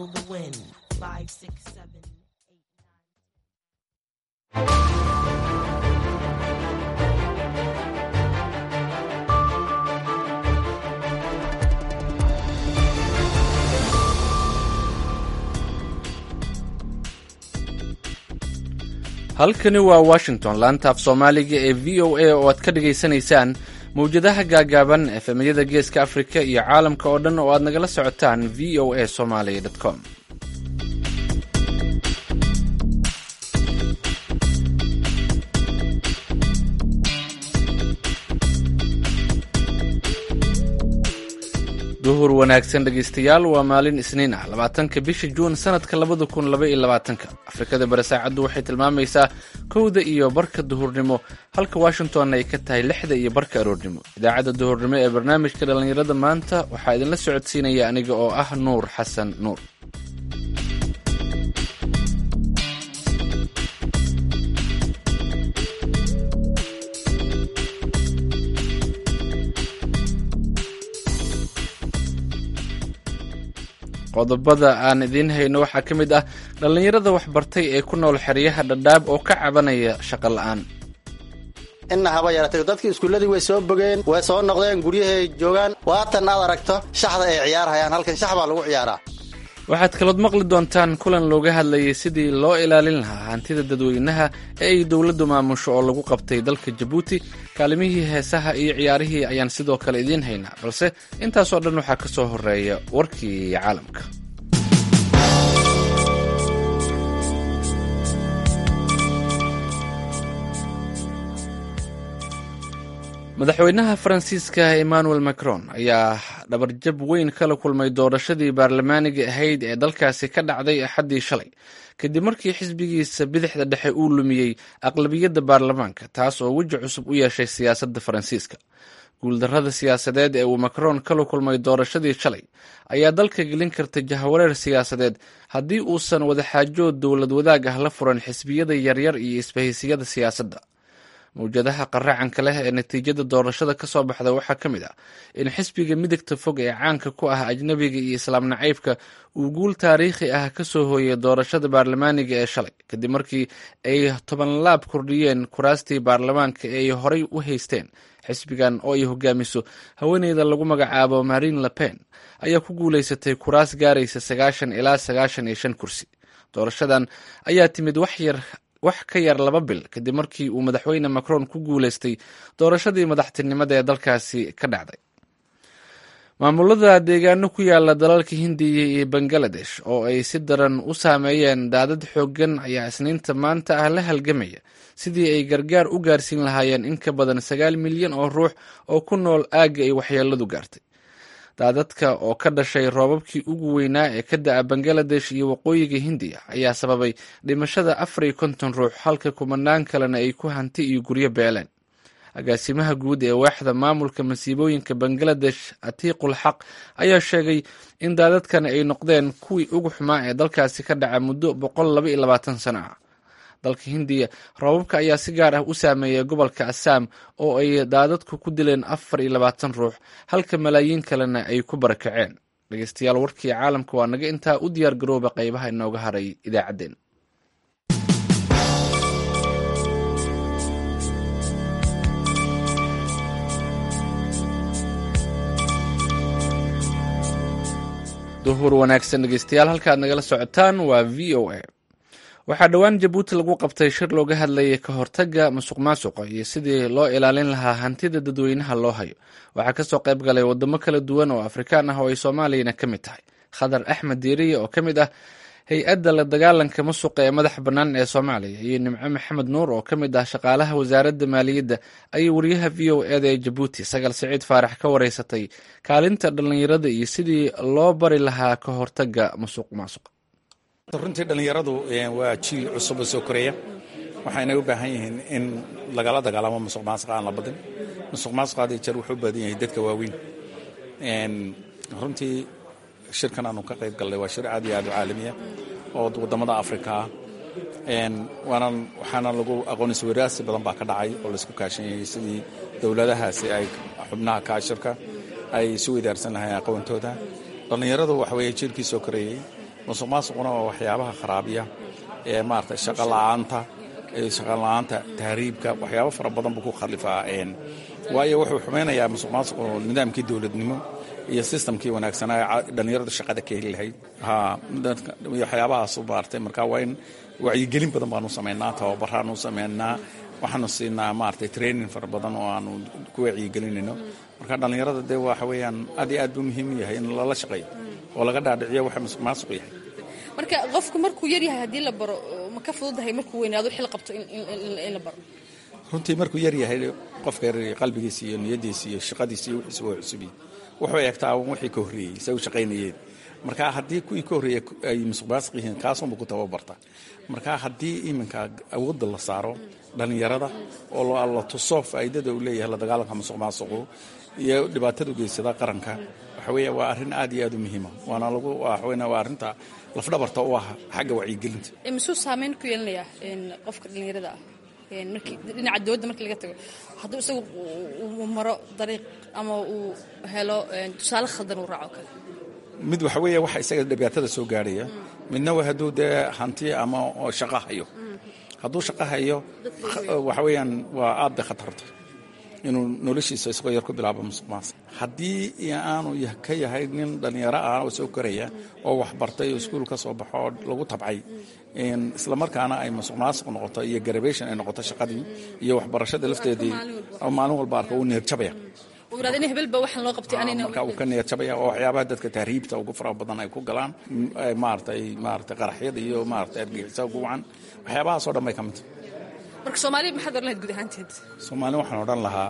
feel the wind. Five, six, seven, eight, nine. halkani waa washington laanta af soomaaliga ee v o a oo aad ka dhagaysanaysaan mawjadaha gaagaaban efemyada geeska afrika iyo caalamka oo dhan oo aad nagala socotaan v o a somaly com duhur wanaagsan dhegaystayaal waa maalin isniin ah labaatanka bisha juun sanadka labada kun laba iyo labaatanka afrikada bari saacaddu waxay tilmaamaysaa kowda iyo barka duhurnimo halka washingtonna ay ka tahay lixda iyo barka aroornimo idaacadda duhurnimo ee barnaamijka dhallinyarada maanta waxaa idinla socodsiinaya aniga oo ah nuur xasan nuur qodobada aan idiin hayno waxaa ka mid ah dhallinyarada waxbartay ee ku nool xeryaha dhadhaab oo ka cabanaya shaqo la'aan inna haba yaratay dadkii iskuulladii way soo bogeen way soo noqdeen guryahay joogaan waatan aad aragto shaxda ay ciyaarhayaan halkan shax baa lagu ciyaaraa waxaad kalood maqli doontaan kulan looga hadlayay sidii loo ilaalin lahaa hantida dadweynaha ee ay dowladdu maamusho oo lagu qabtay dalka jabuuti kaalimihii heesaha iyo ciyaarihii ayaan sidoo kale idiin haynaa balse intaasoo dhan waxaa ka soo horeeya warkii caalamka madaxweynaha faransiiska emmanuel macron ayaa dhabarjab weyn kala kulmay doorashadii baarlamaaniga ahayd ee dalkaasi ka dhacday axaddii shalay kadib markii xisbigiisa bidixda dhexe uu lumiyey aqlabiyadda baarlamaanka taas oo weji cusub u yeeshay siyaasadda faransiiska guuldarrada siyaasadeed ee uu macron kala kulmay doorashadii shalay ayaa dalka gelin karta jahawareer siyaasadeed haddii uusan wadaxaajood dowlad wadaag ah la furan xisbiyada yaryar iyo isbahaysiyada siyaasadda mawjadaha qaracanka leh ee natiijada doorashada ka soo baxda waxaa ka mid ah in xisbiga midigta fog ee caanka ku ah ajnabiga iyo islaam nacaybka uu guul taariikhi ah ka soo hooyay doorashada baarlamaaniga ee shalay kadib markii ay toban laab kordhiyeen kuraastii baarlamaanka ee ay horay u haysteen xisbigan oo ay hogaamiso haweeneyda lagu magacaabo marine le pen ayaa ku guulaysatay kuraas gaaraysa sagaashan ilaa sagaashan iyo shan kursi doorashadan ayaa timid wax yar wax ka yar laba bil kadib markii uu madaxweyne macron ku guulaystay doorashadii madaxtinimada ee dalkaasi ka dhacday maamulada deegaano ku yaala dalalka hindiya iyo bangaladesh oo ay si daran u saameeyeen daadad xooggan ayaa isniinta maanta ah la halgamaya sidii ay gargaar u gaarsiin lahaayeen in ka badan sagaal milyan oo ruux oo ku nool aagga ay waxyeeladu gaartay daadadka oo ka dhashay roobabkii ugu weynaa ee ka da'a bangaladesh iyo waqooyiga hindiya ayaa sababay dhimashada afar iyo konton ruux halka kumanaan kalena ay ku hanti iyo guryo beeleen agaasimaha guud ee waaxda maamulka masiibooyinka bangaladesh atiiqul xaq ayaa sheegay in daadadkan ay noqdeen kuwii ugu xumaa ee dalkaasi ka dhaca muddo boqol laba iyo labaatan sano ah dalka hindiya roobabka ayaa si gaar ah u saameeyay gobolka assaam oo ay daadadku ku dileen afar iyo labaatan ruux halka malaayiin kalena ay ku barakaceen dhegeystayaal warkii caalamka waa naga intaa u diyaar garooba qaybaha inooga haray idaacaddeen duhur wanaagsan dhegeystayaal halkaad nagala socotaan waa v o a waxaa dhowaan jabuuti lagu qabtay shir looga hadlayay ka hortagga musuq maasuqa iyo sidii loo ilaalin lahaa hantida dadweynaha loo hayo waxaa kasoo qayb galay wadamo kala duwan oo afrikaan ah oo ay soomaaliyana ka mid tahay khadar axmed diiriye oo ka mid ah hay-adda la dagaalanka musuqa ee madaxa bannaan ee soomaaliya iyo nimco maxamed nuur oo ka mid ah shaqaalaha wasaaradda maaliyadda ayay wariyaha v o eda ee jabuuti sagal siciid faarax ka wareysatay kaalinta dhallinyarada iyo sidii loo bari lahaa ka hortagga musuq maasuqa runtii dhallinyaradu waa jiil cusub oo soo koraya waxayna u baahan yihiin in lagala dagaalamo musuq maasuqa aan la badin musuq maasuqa had iyo jeer wuxuu u baadan yahay dadka waaweyn runtii shirkan aanu ka qayb galnay waa shir aad iyo aad u caalamiya oo waddamada afrika ah waanan waxaana lagu aqoonisa waraasi badan baa ka dhacay oo laisku kaashan yahay sidii dowladahaasi ay xubnaha ka shirka ay isu weydaarsan lahayn aqoontooda dhallinyaradu waxa weeye jiilkii soo koreeyey musuq maasuquna waa waxyaabaha kharaabiya ee maarata shaqa la-aanta shaqa la-aanta tahriibka waxyaabo fara badan buu ku khalifaa waayo wuxuu xumaynayaa musuq maasuqu nidaamkii dowladnimo iyo sistamkii wanaagsanaa dhallinyaradu shaqada ka heli lahayd waxyaabahaas maarata marka waa in wacyigelin badan baanu samaynaa tababaraanu samaynaa waxaanu siinaa maarata training fara badan oo aanu ku wacyigelinayno marka dhallinyarada dee waxa weeyaan aad iyo aad buu muhiim u yahay in lala shaqeeyo oo laga dhaadhiciyo waxa musuq maasuq yahay marka qofku markuu yar yahay haddii la baro ma ka fududahay markuu weynaado xil qabto in la baro runtii markuu yar yahay qofka yar qalbigiisa iyo niyadiisa iyo shaqadiisa iyo wixiisa waa cusubiyi wuxuu eegtaa wixii ka horreeyey say u shaqaynayeen marka haddii kuwii ka horreeyey ay musuq maasuq yihiin kaasunba ku tababarta marka haddii iminka awoodda la saaro dhallinyarada oo la tuso faa'iidada uu leeyahay la dagaalanka musuq maasuqu iyo dhibaatada geysada qaranka waxa weeye waa arrin aad iyo aad u muhiima waana lagu waxaweyne waa arrinta lafdhabarta u ah xagga wacyigelinta misuu saameyn ku yeelanayaa qofka dhallinyarada ah markii dhinaca dowladda markii laga tago hadduu isagu uu maro dariiq ama uu helo tusaale khaldan uu raaco kale mid waxa weeye waxa isaga dhibaatada soo gaadhaya midna waa hadduu dee hanti ama shaqo hayo hadduu shaqo hayo waxa weeyaan waa aad bay khatarta inuu noloshiisa isagoo yar ku bilaabo musuq maasuq haddii aanu ka yahay nin dhallinyaro ah oo soo koraya oo waxbartay oo iskuul ka soo baxo oo lagu tabcay islamarkaana ay musuq maasuq noqoto iyo garabation ay noqoto shaqadii iyo waxbarashada lafteedii oo maalin walba arka uu neerjabaya marka uu ka neerjabaya oo waxyaabaha dadka tahriibta ugu faraha badan ay ku galaan maaratay maaratay qaraxyada iyo maaratay argixisa ugu wacan waxyaabahaasoo dhan bay ka mid marka soomaaliya maxaad oran lahayd guud ahaanteed soomaali waxaan odhan lahaa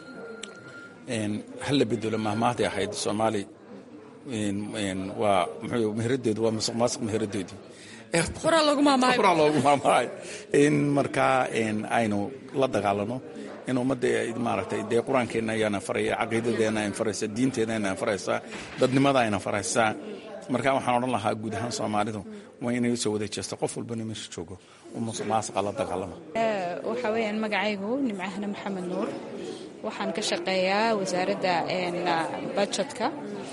hal la bedelo mahmaahday ahayd soomaali waa muxuu meheradeedu waa musuq maasuq meheradeedii horaa loogu maamaahay horaa loogu maamaahay in markaa aynu la dagaalano in ummadda maaragtay dee qur-aankeenna ayaana faraya caqiidadeena ayna faraysa diinteena ayna faraysaa dadnimada ayna faraysaa marka waxaan odhan lahaa guud ahaan soomaalidu waa inay usoo wada jeesto qof walbana meesha joogo oo musuq maasuqa la dagaalama waxaa weeyaan magacaygu nimcahna maxamed nuur waxaan ka shaqeeyaa wasaaradda bajetka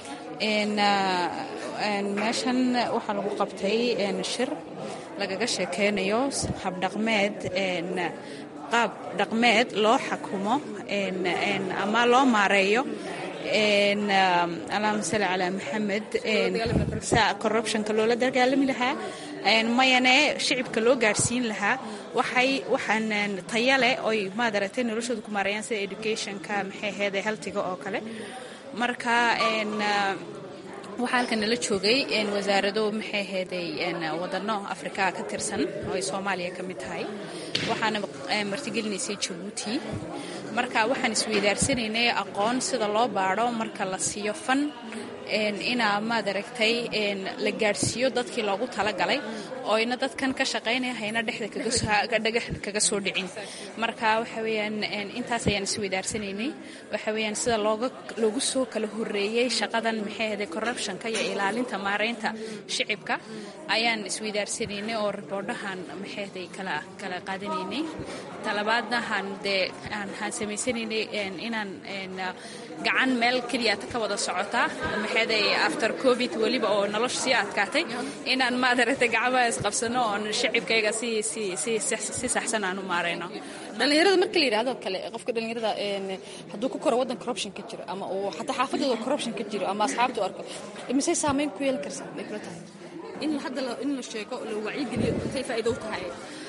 meeshan waxaa lagu qabtay shir lagaga sheekeynayo habdhaqmeed qaab dhaqmeed loo xakumo ama loo maareeyo allahuma salli calaa maxamed corruptionka loola dagaalami lahaa mayane shicibka loo gaadhsiin lahaa waxay waxaan taya leh oy maad aragtay noloshooda ku maareeyaan sida educationka maxay ahayd healthiga oo kale marka waxaa halkan nala joogay wasaarado maxay ahayday wadano afrikaa ka tirsan oo ay soomaaliya ka mid tahay waxaana martigelinaysay jabuuti marka waxaan isweydaarsanaynay aqoon sida loo baadho marka la siiyo fan inaa maad aragtay la gaadhsiiyo dadkii loogu talagalay oyna dadkan ka shaqaynaya hayna dhexda dhagax kaga soo dhicin marka waxa weyaan intaas ayaan isweydaarsanaynay waxa weyaan sida loogu soo kala horeeyey shaqadan maxay ahday corruptionka iyo ilaalinta maareynta shicibka ayaan isweydaarsanaynay oo riboodhahan maxay ahday kala kala qaadanaynay talabaadnahan dee aan samaysanaynay inaan gacan meel keliyata ka wada socota maxayday after covid weliba oo nolosha sii adkaatay inaan maadaragtay gacmaha isqabsano oon shicibkayga si si si si saxsan aan u maarayno dhallinyarada marka la yidhahdo kale qofka dhallinyarada hadduu ku koro waddan corruption ka jiro ama uu xataa xaafadooda corruption ka jiro ama asxaabta u arko misay saameyn ku yeeli karsa ay kula tahay in hadda in la sheego la wacyigeliyo intay faa'iido u tahay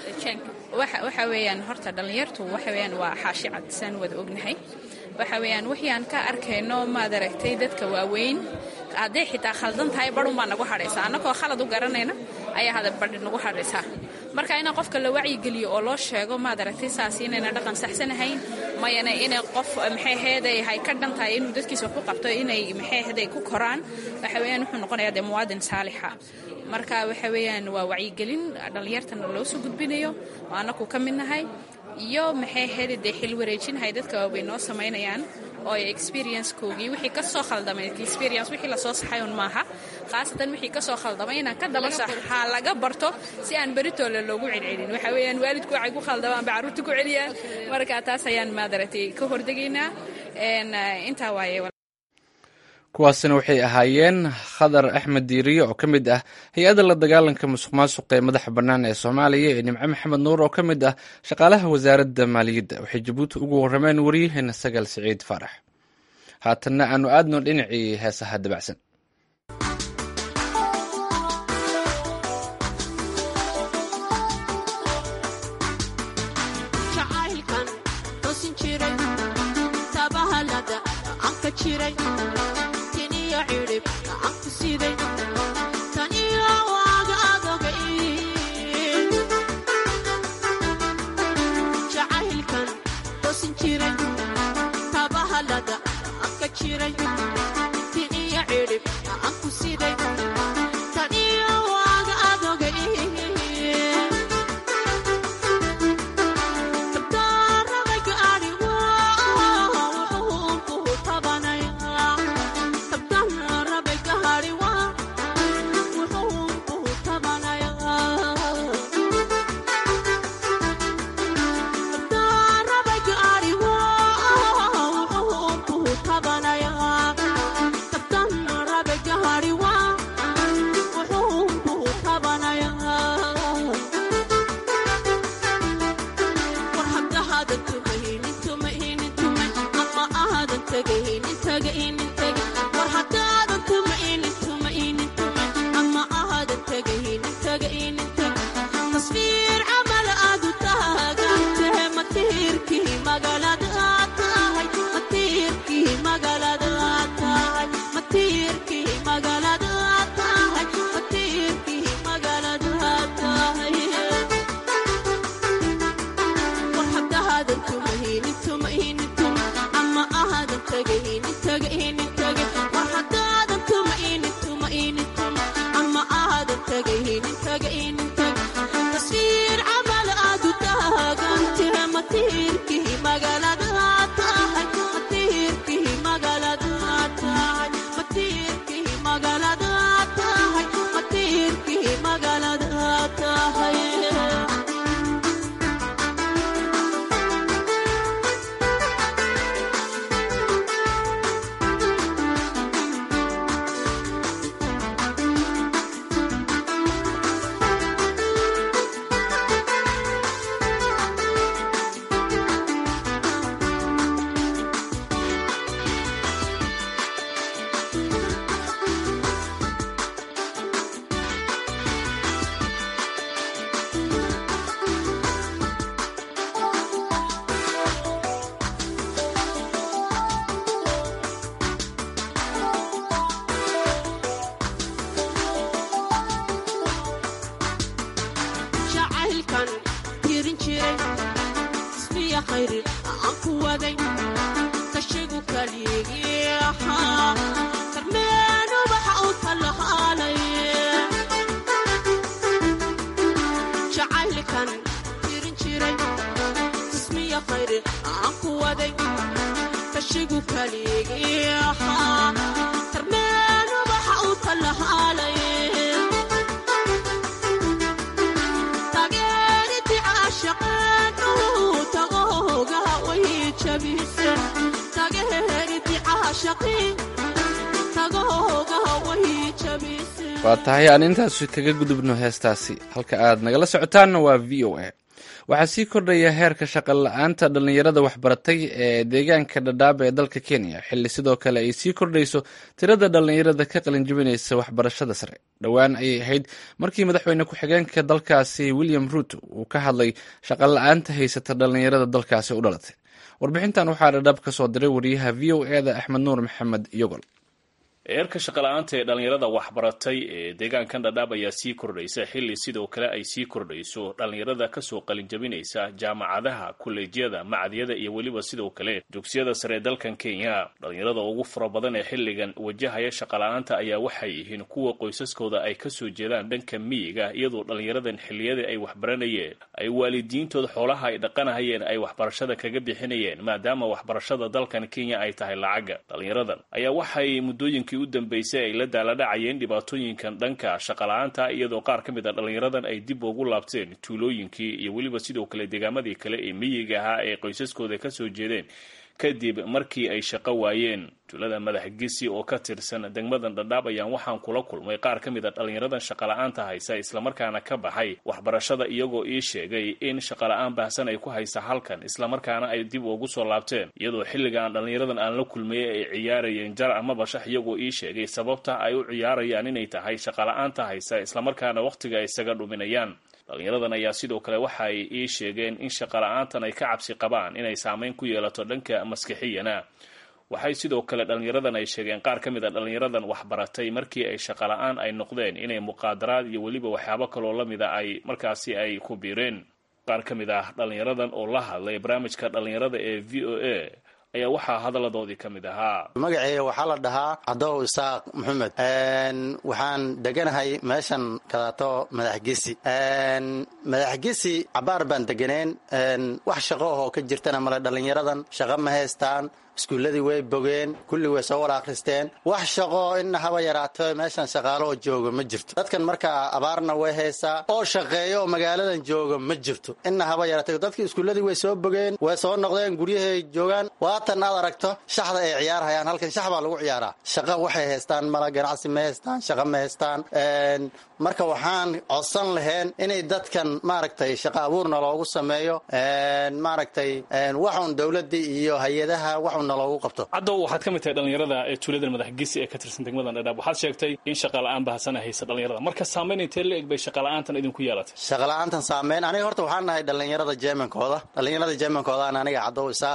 waxa weeyaan horta dhallinyartu waxa weeyaan waa xaashi cad saan wada ognahay waxa weeyaan wixii aan ka arkayno maad aragtay dadka waaweyn hadday xitaa khaldan tahay badhun baa nagu hadhaysaa annagoo khalad u garanayna ayaa hada badhi nagu hadhaysaa marka inaan qofka la wacyigeliyo oo loo sheego maad aragtay saas inayna dhaqan saxsanahayn mayana inay qof maxay heeday hay ka dhan tahay inuu dadkiisa ku qabto inay maxay heeday ku koraan waxa weeyaan wuxuu noqonayaa dee muwaadin saalixa marka waxa weeyaan waa wacyigelin dhallinyartana loo soo gudbinayo oo annagu ka mid nahay iyo maxay heli dee xil wareejinhay dadka waawey noo samaynayaan oo ay experiencekoogii wixii ka soo khaldamay experience wixii lasoo saxay un maaha khaasatan wixii ka soo khaldamay inaan ka daba saxa laga barto si aan beritoole loogu celcelin waxa weeyaan waalidku waxay ku khaldamaan ba carruurta ku celiyaan marka taas ayaan maadaragtay ka hordegaynaa intaa waaye kuwaasina waxay ahaayeen khadar axmed diiriye oo ka mid ah hay-adda la dagaalanka musuq maasuqa ee madaxa bannaan ee soomaaliya ee nimco maxamed nuur oo ka mid ah shaqaalaha wasaaradda maaliyadda waxay jabuuti ugu warrameen waryaheena sagaal siciid faarax haatanna aanu aadno dhinacii heesaha dabacsan waa tahay aan intaas kaga gudubno heestaasi halka aad nagala socotaanna waa v o a waxaa sii kordhaya heerka shaqo la-aanta dhallinyarada waxbaratay ee deegaanka dhadhaaba ee dalka kenya xilli sidoo kale ay sii kordhayso tirada dhallinyarada ka qalinjibinaysa waxbarashada sare dhowaan ayay ahayd markii madaxweyne ku-xigeenka dalkaasi william ruuto uu ka hadlay shaqo la-aanta haysata dhallinyarada dalkaasi u dhalatay warbixintan waxaa dhadhaab ka soo diray wariyaha v o e da axmed nuur maxamed yogol eerka shaqala-aanta ee dhallinyarada waxbaratay ee deegaankan dhadhaab ayaa sii kordhaysa xilli sidoo kale ay sii kordhayso dhallinyarada kasoo qalinjabinaysa jaamacadaha kolleejyada macadyada iyo weliba sidoo kale dugsiyada sare ee dalkan kenya dhallinyarada ugu fara badan ee xilligan wajahaya shaqala-aanta ayaa waxay yihiin kuwa qoysaskooda ay kasoo jeedaan dhanka miyiga iyadoo dhallinyaradan xilliyadii ay waxbaranayeen ay waalidiintooda xoolaha ay dhaqanahayeen ay waxbarashada kaga bixinayeen maadaama waxbarashada dalkan kenya ay tahay lacaga dhallinyaradan ayaa waxay muddooyinka u dambeysay ay la daaladhacayeen dhibaatooyinkan dhanka shaqala-aanta iyadoo qaar ka mid a dhallinyaradan ay dib ugu laabteen tuulooyinkii iyo weliba sidoo kale deegaamadii kale ee miyiga ahaa ee qoysaskooda kasoo jeedeen kadib markii ay shaqo waayeen tuulada madaxgesi oo ka tirsan degmadan dhadhaab ayaan waxaan kula kulmay qaar ka mid a dhallinyaradan shaqala-aanta haysa islamarkaana ka baxay waxbarashada iyagoo ii sheegay in shaqala-aan baahsan ay ku haysa halkan islamarkaana ay dib ugu soo laabteen iyadoo xilligaan dhallinyaradan aan la kulmayey ay ciyaarayeen jar ama bashax iyagoo ii sheegay sababta ay u ciyaarayaan inay tahay shaqala-aanta haysa islamarkaana wakhtiga ay isaga dhuminayaan dhallinyaradan ayaa sidoo kale waxa ay ii sheegeen in shaqala-aantan ay ka cabsi qabaan inay saameyn ku yeelato dhanka maskixiyana waxay sidoo kale dhallinyaradan ay sheegeen qaar ka mid a dhallinyaradan waxbaratay markii ay shaqala-aan ay noqdeen inay muqaadaraad iyo weliba waxyaabo kaloo la mida ay markaasi ay ku biireen qaar ka mid ah dhallinyaradan oo la hadlay barnaamijka dhallinyarada ee v o a ayaa waxaa hadalladoodii ka mid ahaa magaceeya waxaa la dhahaa cadow isaaq maxamed waxaan deganahay meeshan kadaato madaxgesi madaxgesi cabaar baan deganeen wax shaqo ahoo ka jirtana male dhallinyaradan shaqo ma haystaan iskuulladii way bogeen kulli way soo wada akhristeen wax shaqo inna haba yaraato meeshan shaqaaloo jooga ma jirto dadkan markaa abaarna way haysaa oo shaqeeyo oo magaaladan jooga ma jirto inna haba yaraato dadkii iskuulladii way soo bogeen way soo noqdeen guryahay joogaan waatan aad aragto shaxda ay ciyaarhayaan halkan shax baa lagu ciyaaraa shaqa waxay haystaan mala ganacsi ma haystaan shaqa ma haystaan marka waxaan codsan laheen inay dadkan maaragtay shaqa abuurna loogu sameeyo maaragtay waxun dowladii iyo hay-adaha waxuna loogu qabto caddow waxaad ka mid tahay dhallinyarada ee tuuladan madaxgesi ee ka tirsan degmadan dhadhaab waxaad sheegtay in shaqala-aan bahasana haysa dhallinyarada marka saamayn intee la eg bay shaqala-aantan idinku yeelatay shaqala-aantan saameyn aniga horta waxaan nahay dhallinyarada jermankooda dhallinyarada jermankoodan aniga caddow isaa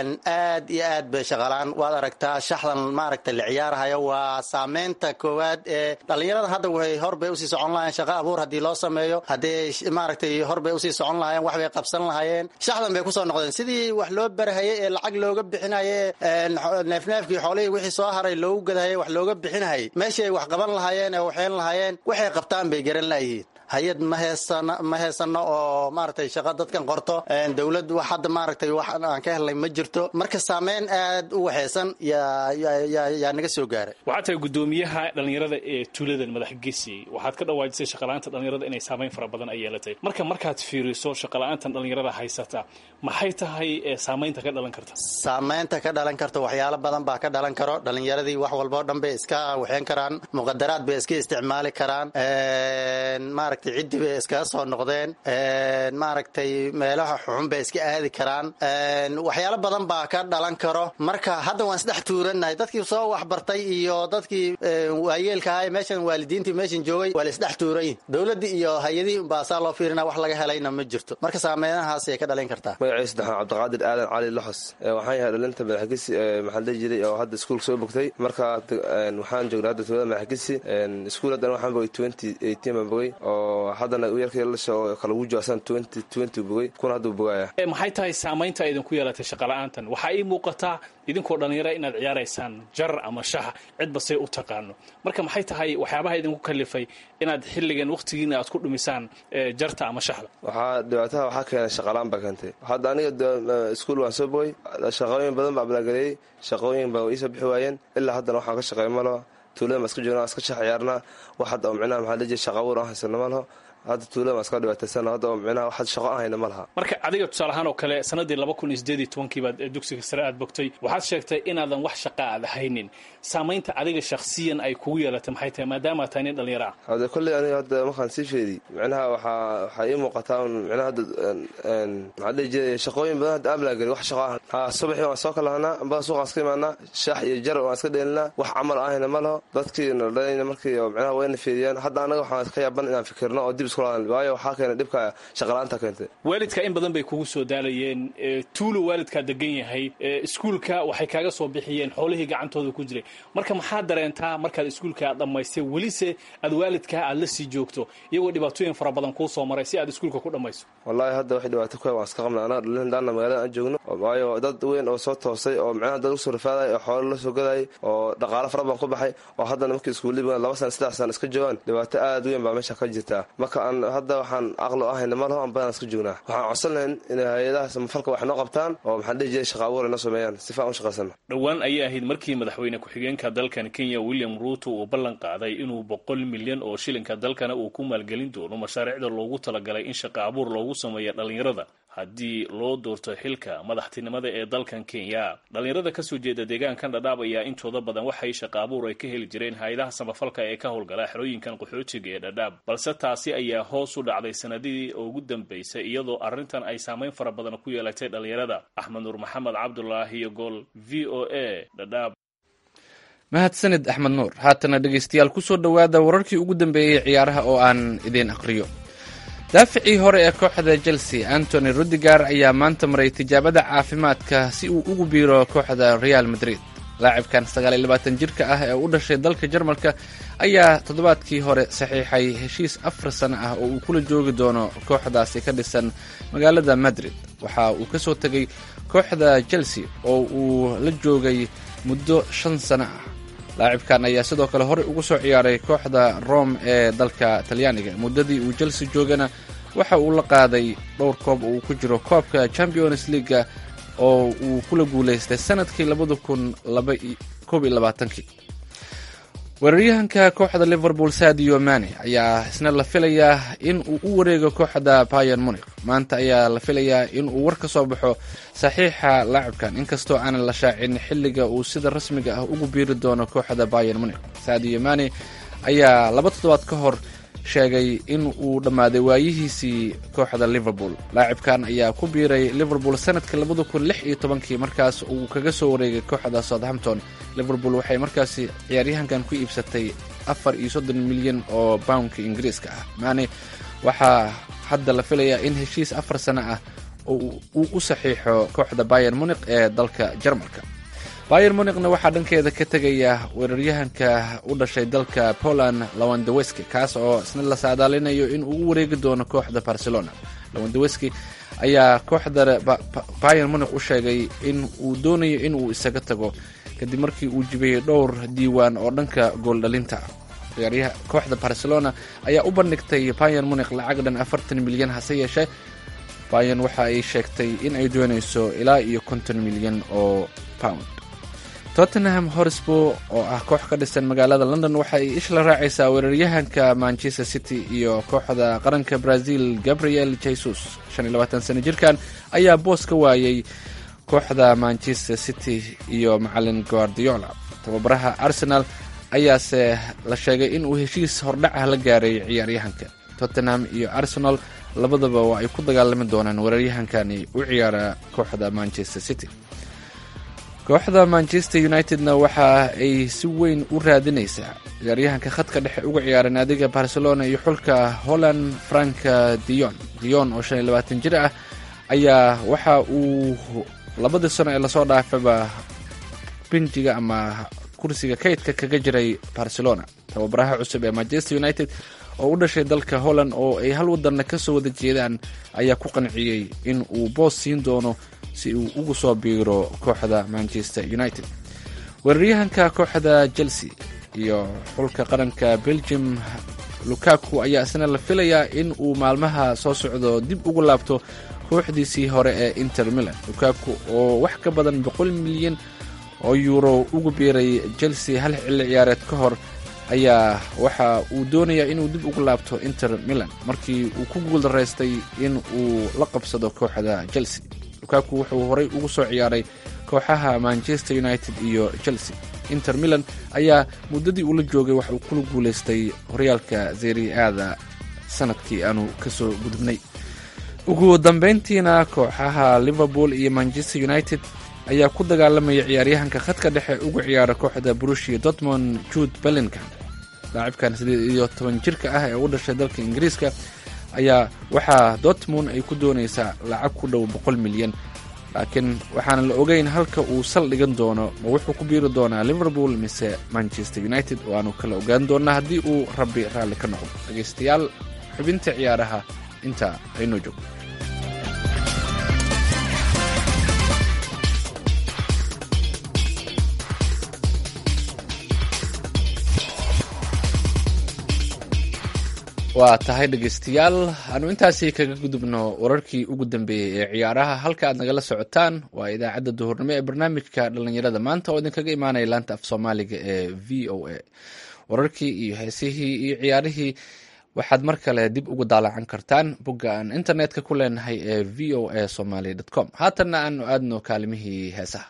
aad iyo aad bay shaqalaan waad aragtaa shaxdan maaragtay la ciyaarhayo waa saameynta koowaad ee dhallinyarada hadda way horbay usii socon lahayeen shaqa abuur haddii loo sameeyo haddii maaragtay horbay usii socon lahayeen wax bay qabsan lahayeen shaxdan bay kusoo noqdeen sidii wax loo barhayay ee lacag looga bixinaye neefneefkii xoolihii wixii soo haray loogu gadahayay wax looga bixinahayay meeshii ay wax qaban lahaayeen ee waxeen lahaayeen waxay qabtaan bay garan layihiin hay-ad ma heesano ma heesano oo maaragtay shaqa dadkan qorto dowlad wax hadda maaragtay wax aan ka helnay ma jirto marka saameyn aad u waxaysan yaa yaa naga soo gaaray waxaad tahay guddoomiyaha dhallinyarada ee tuuladan madaxgesi waxaad ka dhawaajisay shaqala-aanta dhallinyarada inay saameyn fara badan ay yeelatay marka markaad fiiriso shaqala-aantan dhallinyarada haysata maxay tahay saameynta ka dhalan karta saameynta ka dhalan karta waxyaalo badan baa ka dhalan karo dhallinyaradii wax walboo dhan bay iska waxeen karaan muqadaraad bay iska isticmaali karaan maaragtay ciddi bay iskaga soo noqdeen maaragtay meelaha xuxun bay iska aadi karaan waxyaalo badan baa ka dhalan karo marka hadda waan isdhex tuurannahay dadkii soo waxbartay iyo dadkii waayeelka ahay meeshan waalidiintii meeshan joogay waa la isdhex tuuranyihin dowladdii iyo hay-adihii unbaa saa loo fiirina wax laga helayna ma jirto marka saameynahaasay ka dhalin kartaa magacii saddexaan cabdiqaadir aadan cali loxos waxaan yahay dhalinta madaxgesi maxaa dhihi jiray oo hadda iskuulka soo bogtay marka waxaan joognay hadda tuulada madaxgesi iskuul haddana waxaan bogay twenty eighteen baan bogay oo haddana yarkii lasha oo kala ugu joosan twenty twenty bogay kuna hadduu bogaaya maxay tahay saamaynta idinku yeelatay shaqala-aantan waxaa ii muuqataa idinkoo dhallinyara inaad ciyaaraysaan jar ama shax cidba say u taqaano marka maxay tahay waxyaabaha idinku kalifay inaad xilligan wakhtigiina aad ku dhumisaan jarta ama shaxda waxaa dhibaataha waxaa keenay shaqalaan baa keentay hadda aniga iskuul waan soo bogay shaqooyin badan baa ablaagaleeyey shaqooyin baa iisoo bixi waayeen ilaa haddana waxaan ka shaqeey malo tuulada maa iska joogna iska shax ciyaarnaa wax hadda oo micnaha maxaa dhihi shaqa abuur aan haysano ma laho hadda tuulada maa iska dhibaataysan hadda oo micnaha wax shaqo aan hayna ma laha marka adiga tusaale ahaan oo kale sanadii laba kun iyo sideed iyo tobankii baad dugsiga sare aad bogtay waxaad sheegtay inaadan wax shaqa aad haynin saamaynta adiga shakhsiyan ay kugu yeelatay maxay tahay maadaama tahay nin dhallinyaro ah hade kolley aniga hadda markaan sii feedi micnaha waxaa waxaa ii muuqataa micnaha hadda maxaa dhihi jiray shaqooyin badan hadda aamlaa geli wax shaqo ah ha subaxii waan soo kalahanaa ambada suuqaan iska imaanaa shax iyo jar waan iska dheelinaa wax camal ahayna ma laho dadkii naldhalayna markii micnaha wayna feediyaan hadda anaga waxaan ka yaaban inaan fikirno oo dib isku laadan waayo waxaa keenay dhibka shaqalaanta keentay waalidka in badan bay kugu soo daalayeen tuulo waalidkaa degan yahay iskuulka waxay kaaga soo bixiyeen xoolihii gacantooda ku jiray marka maxaad dareentaa markaad iskuulka aad dhammaystay welise aad waalidkaa aad la sii joogto iyagoo dhibaatooyin fara badan kuu soo maray si aad iskuulka ku dhammayso wallaahi hadda wax dhibaato ku waan iska qabnay anaga dhalindaana magaalada aan joogno waayo dad weyn oo soo toosay oo micnaha dad usoo rafaaday oo xoolo la soo gadayay oo dhaqaalo fara badan ku baxay oo haddana markii iskuullii laba sana saddex sana iska joogaan dhibaato aad weyn baa meesha ka jirtaa marka aan hadda waxaan aqlo ahayna ma laho aan badan iska joognaa waxaan codsan lahayn inay hay-adaha samafalka wax noo qabtaan oo maxaan dhihi jiray shaqa abuur ay noo sameeyaan sifa aan u shaqaysana dhowaan ayay ahayd markii madaxweyne ku-xigeenka dalkan kenya william ruuto uu ballan qaaday inuu boqol milyan oo shilinka dalkana uu ku maalgelin doono mashaariicda loogu talagalay in shaqa abuur loogu sameeya dhallinyarada haddii loo doorto xilka madaxtinimada ee dalkan kenya dhallinyarada kasoo jeeda deegaankan dhadhaab ayaa intooda badan waxay shaqa abuur ay ka heli jireen hay-adaha samafalka ee ka howlgala xerooyinkan qaxootiga ee dhadhaab balse taasi ayaa hoos u dhacday sanadihii ugu dambeysay iyadoo arrintan ay saameyn fara badan ku yeelatay dhallinyarada axmed nuur maxamed cabdulaahi iyo gool v o a dhadhaab mahadsanid axmed nuur haatana dhegaystayaal kusoo dhowaada wararkii ugu dambeeyey ciyaaraha oo aan idiin aqriyo daaficii hore ee kooxda chelsea antony rudigar ayaa maanta maray tijaabada caafimaadka si uu ugu biiro kooxda real madrid laacibkan sagaaliylabaatan jirka ah ee u dhashay dalka jarmalka ayaa toddobaadkii hore saxiixay heshiis afar sano ah oo uu kula joogi doono kooxdaasi ka dhisan magaalada madrid waxa uu ka soo tegay kooxda chelsea oo uu la joogay muddo shan sano ah laacibkan ayaa sidoo kale horey ugu soo ciyaaray kooxda rome ee dalka talyaaniga muddadii uu chelsea joogana waxa uu la qaaday dhowr koob oo uu ku jiro koobka champions leaga oo uu kula guulaystay sanadkii labada kun koob iyo labaatankii weeraryahanka kooxda liverpool sadio mane ayaa isna la filayaa in uu u wareego kooxda bayan muniq maanta ayaa la filayaa in uu war ka soo baxo saxiixa laacibkan inkastoo aanan la shaacin xilliga uu sida rasmiga ah ugu biiri doono kooxda bayan muniq sadio mane ayaa laba toddobaad ka hor sheegay in uu dhammaaday waayihiisii kooxda liverpool laacibkan ayaa ku biiray liverpool sanadkii labada kun lix iyo tobankii markaas uu kaga soo wareegay kooxda southampton liverpool waxay markaasi ciyaaryahankan ku iibsatay afar iyo soddon milyan oo poundka ingiriiska ah maane waxaa hadda la filayaa in heshiis afar sano ah uu u saxiixo kooxda bayan muniq ee dalka jarmalka bayer muniqna waxaa dhankeeda ka tegaya weeraryahanka u dhashay dalka poland lawandaweski kaas oo isna la saadaalinayo in uu u wareegi doono kooxda barcelona lawandaweski ayaa kooxda bayer muniq u sheegay in uu doonayo in uu isaga tago kadib markii uu jibiyey dhowr diiwaan oo dhanka gooldhalinta ah ciyaaryaha kooxda barcelona ayaa u bandhigtay bayer muniq lacag dhan afartan milyan hase yeeshee bayan waxa ay sheegtay in ay doonayso ilaa iyo konton milyan oo pound tottenham horsbo oo ah koox ka dhisan magaalada london waxa ay ishla raacaysaa weeraryahanka manchester city iyo kooxda qaranka brazil gabriel jesus sano jirkan ayaa boos ka waayay kooxda manchester city iyo macalin guardiola tababaraha arsenal ayaase la sheegay in uu heshiis hordhac ah la gaaray ciyaaryahanka tottenham iyo arsenal labadaba waa ay ku dagaalami doonaan weeraryahankani u ciyaara kooxda manchester city kooxda manchester unitedna waxa ay si weyn u raadinaysaa ciyaaryahanka khadka dhexe uga ciyaara naadiga barcelona iyo xulka holland franka dion dion oo shan iyo labaatan jir ah ayaa waxa uu labadii sano ee lasoo dhaafayba binjiga ama kursiga kaydka kaga jiray barcelona tababaraha cusub ee manchester united oo u dhashay dalka holland oo ay hal wadanna kasoo wada jeedaan ayaa ku qanciyey in uu boos siin doono si uu ugu soo biiro kooxda manchester united weeraryahanka kooxda chelsea iyo xulka qaranka belgium lukaku ayaa isna la filayaa in uu maalmaha soo socdo dib ugu laabto kooxdiisii hore ee inter milan lukaku oo wax ka badan boqol milyan oo yuuro ugu biiray chelsea hal xilli ciyaareed ka hor ayaa waxa uu doonayaa inuu dib ugu laabto inter milan markii uu ku guuldaraystay in uu la qabsado kooxda chelsea lukaku wuxuu horey ugu soo ciyaaray kooxaha manchester united iyo chelsea inter milan ayaa muddadii uula joogay wax uu kula guulaystay horyaalka zeriaada sanadkii aanu kasoo gudubnay ugu dambeyntiina kooxaha liverpool iyo manchester united ayaa ku dagaalamaya ciyaaryahanka khadka dhexe uga ciyaara kooxda brushia dortmond jude bellingham laacibkan siddeed iyo toban jirka ah ee u dhashay dalka ingiriiska ayaa waxaa dortmund ay ku doonaysaa lacag ku dhow boqol milyan laakiin waxaana la ogeyn halka uu sal dhigan doono ma wuxuu ku biiri doonaa liverpool mise manchester united oo aanu kala ogaan doonaa haddii uu rabbi raalli ka noqdo dhegaystayaal xubinta ciyaaraha intaa aynoo joogto waa tahay dhegaystayaal aanu intaasi kaga gudubno wararkii ugu dambeeyey ee ciyaaraha halka aad nagala socotaan waa idaacadda duhurnimo ee barnaamijka dhallinyarada maanta oo idinkaga imaanaya laanta af soomaaliga ee v o a wararkii iyo heesihii iyo ciyaarihii waxaad mar kale dib ugu daalacan kartaan bogga aan internetka ku leenahay ee v o a somaly com haatanna aanu aadno kaalimihii heesaha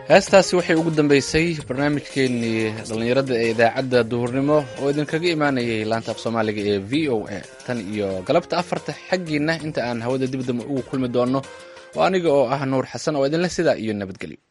heestaasi waxay ugu dambeysay barnaamijkeenii dhallinyarada ee idaacadda duhurnimo oo idinkaga imaanayay laanta af soomaaliga ee v o a tan iyo galabta afarta xaggiinna inta aan hawada dibdamba ugu kulmi doonno oo aniga oo ah nuur xasan oo idinle sidaa iyo nabadgelyo